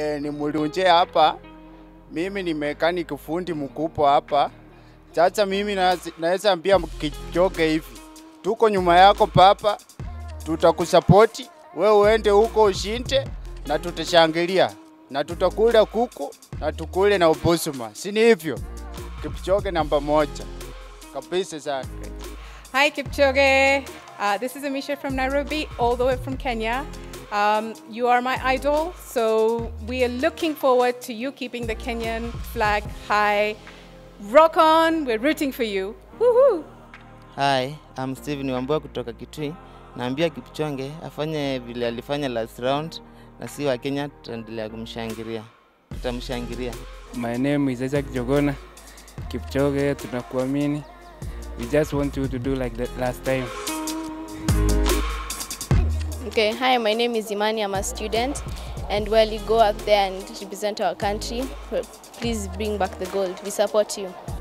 e, ni mulunje hapa. Mimi ni mechanic fundi mkubwa hapa. Sasa mimi nazi- naweza ambia Kipchoge hivi, tuko nyuma yako papa, tutakusapoti we uende huko ushinde, na tutashangilia na tutakula kuku na tukule na ubusuma, si ni hivyo? Kipchoge namba moja kabisa sana. Hi, Kipchoge. Uh, this is Amisha from Nairobi, all the way from Kenya. Um, you are my idol, so we are looking forward to you keeping the Kenyan flag high. Rock on, we're rooting for you. Woohoo! Hi, I'm Steven Wambua kutoka Kitui. Naambia Kipchonge afanye vile alifanya last round, na si wa Kenya tutaendelea kumshangilia, tutamshangilia. My name is Isaac Jogona. Kipchoge, tunakuamini. We just want you to do like the last time. Okay, hi, my name is Imani. I'm a student. And while you go out there and represent our country, please bring back the gold. We support you.